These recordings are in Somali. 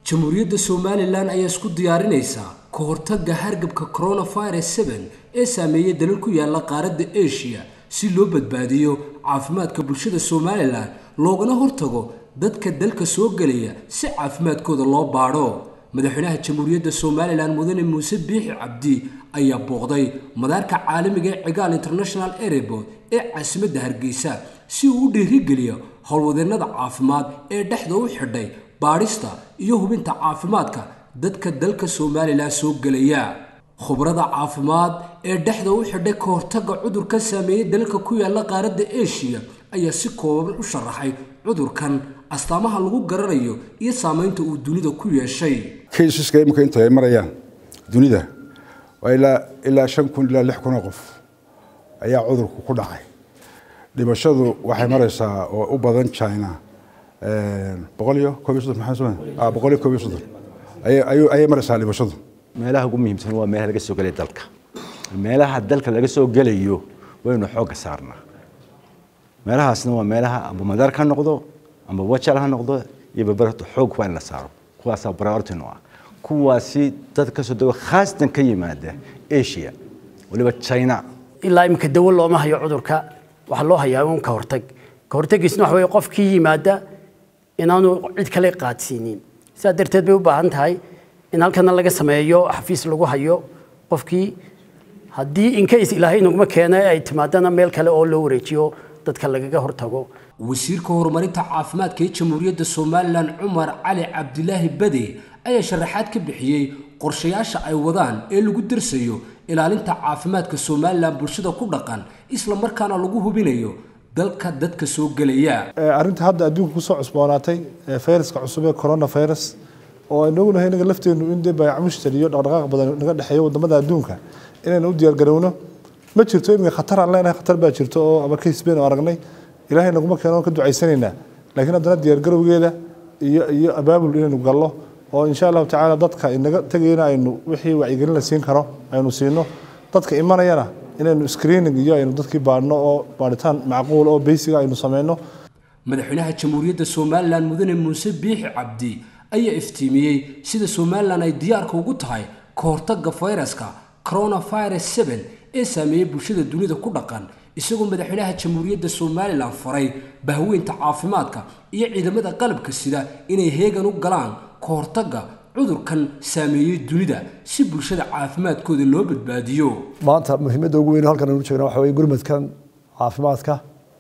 jamhuuriyadda somalilan ayaa isku diyaarinaysaa ka hortagga hargabka coronavirus seven ee saameeyay dalal ku yaala qaaradda asia si loo badbaadiyo caafimaadka bulshada somalilan loogana hortago dadka dalka soo gelaya si caafimaadkooda loo baadho madaxweynaha jamhuuriyadda somalilan mudane muuse biixi cabdi ayaa booqday madaarka caalamiga ee cigaal international airport ee caasimadda hargeysa si uu u dhiirigeliyo howlwadeennada caafimaad ee dhexda u xidhay baadhista iyo hubinta caafimaadka dadka dalka somalilan soo gelaya khubrada caafimaad ee dhexda u xidhay ka hortagga cudurka saameeyey dalalka ku yaala qaaradda asia ayaa si kooban u sharaxay cudurkan astaamaha lagu garanayo iyo saamaynta uu dunida ku yeeshay kaysaska imika inta ay marayaan dunida waa ilaa ilaa shan kun ilaa lix kun oo qof ayaa cudurku ku dhacay dhimashadu waxay maraysaa oo u badan china boqol iyo koob iyo soddon maxaa soo boqol iyo koob iyo soddon ayay maraysaa dhimashadu meelaha ugu muhiimsan waa meelaha laga soo gelaya dalka meelaha dalka laga soo gelayo waynu xoogga saarnaa meelahaasna waa meelaha amba madaar ka noqdo amba wajal ha noqdo iyo babarto xoog waa in la saaro kuwaasaa priority no ah kuwaasi dad ka soo dego khaasatan ka yimaada asia waliba china ilaa iminka dawo looma hayo cudurka waxaa loo hayaa un ka hortag ka hortagiisna waxa weye qofkii yimaada inaanu cid kale qaadsiinin sidaa darteed bay u baahan tahay in halkana laga sameeyo xafiis lagu hayo qofkii haddii incase ilaahay naguma keena ay timaadana meel kale oo loo wareejiyo dadka lagaga hortago wasiirka horumarinta caafimaadka ee jamhuuriyadda somalilan cumar cali cabdilaahi bade ayaa sharaxaad ka bixiyey qorshayaasha ay wadaan ee lagu darsayo ilaalinta caafimaadka somalilan bulshada ku dhaqan isla markaana lagu hubinayo dalka dadka soo gelaya arrinta hadda adduunka kusoo cusboonaatay fayraska cusub ee coronavirus oo aynu ognahay inaga lafteenu in dee baayac mushtari iyo dhaqdhaqaaq badan naga dhexeeyo wadamada adduunka inaynu u diyaargarowno ma jirto iminka khatar aan leenahay khatar baa jirto oo ama case baynu aragnay ilaahay naguma keeno ka ducaysanaynaa laakiin haddana diyaargarowgeeda iyo iyo abaabul inaynu gallo oo insha allahu tacaala dadka inaga tegayna aynu wixii wacyigelin la siin karo aynu siino dadka imanayana inaynu screening iyo aynu dadkii baadhno oo baadhitaan macquul oo beysiga aynu sameyno madaxweynaha jamhuuriyadda somalilan mudane muuse biixi cabdi ayaa iftiimiyey sida somalilan ay diyaarka ugu tahay ka hortagga fayraska coronavirus seven ee saameeyey bulshada dunida ku dhaqan isagoo madaxweynaha jamhuuriyadda somalilan faray bahweynta caafimaadka iyo ciidamada qalabka sida inay heegan u galaan ka hortagga cudurkan saameeyey dunida si bulshada caafimaadkooda loo badbaadiyo maanta muhiimadda ugu weyn halkan aynu jeegna waxa weye gurmadkan caafimaadka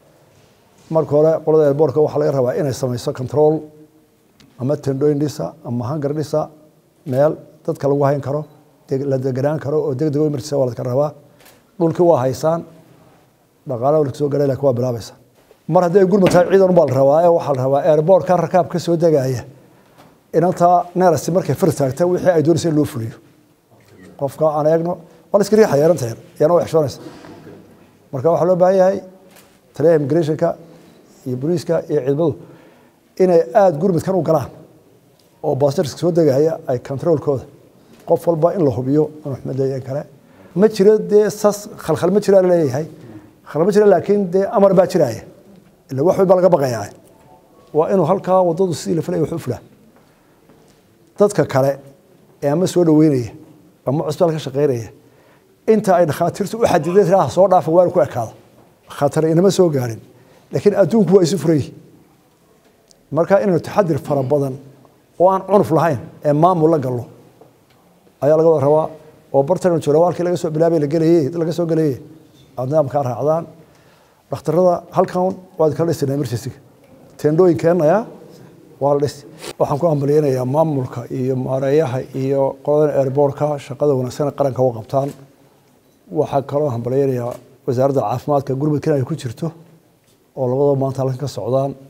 marka hore qolada airboortka waxaa laga rabaa inay samayso control ama tendooyin dhisa ama hangar dhisa meel dadka lagu hayn karo la deganaan karo oo degdeg emergency waa ladka rabaa dhulkii waa haysaan dhaqaalaha walka soo galay laakiin waa bilaabaysa mar haddii ay gurmad tahay ciidan ubaa la rabaa ee waxaa la rabaa airboortka rakaab ka soo degaya inantaa neerasi markay fir taagta wixii ay doonaysa in loo fuliyo qofka aan eegno waa la iska riixaya inanta yar iyana waa xishoonaysa marka waxaa loo baahan yahay taliyaha immigrationka iyo booliiska iyo ciidamadu inay aada gurmadkan u galaan oo baastarska soo degaya ay controolkooda qof walba in la hubiyo inuu xumad leeyahay kale ma jiro dee sas khalkhal ma jira leeyahay khalkhal ma jira laakiin dee amar baa jiraya ila wax walba laga baqayaa waa inuu halkaa waddadu sidii la filaya wax u fulaa dadka kale ee ama soo dhaweynaya ama cusbitaal ka shaqeynaya inta ay dhakhaatiirtu u xadideen tiraa soo dhaafa waa ku ekaado khatar inama soo gaarin laakiin adduunku waa isu furay marka inaynu taxadir fara badan oo aan cunuf lahayn ee maamul la gallo ayaa laga wada rabaa oo bartanu jiro halkii laga soo bilaabay la gelayay laga soo gelayay aad nidaamkaa raacdaan dhakhtarada halkan waad kala dhisana emergency teendhooyin keenaya waa la dhisi waxaan ku hambalyeynayaa maamulka iyo maareeyaha iyo qoladan airboortka shaqada wanaagsan qaranka u qabtaan waxaa kaloo hambalyeynayaa wasaaradda caafimaadka gurmudkan ay ku jirto oo labadaba maanta halkan ka socdaan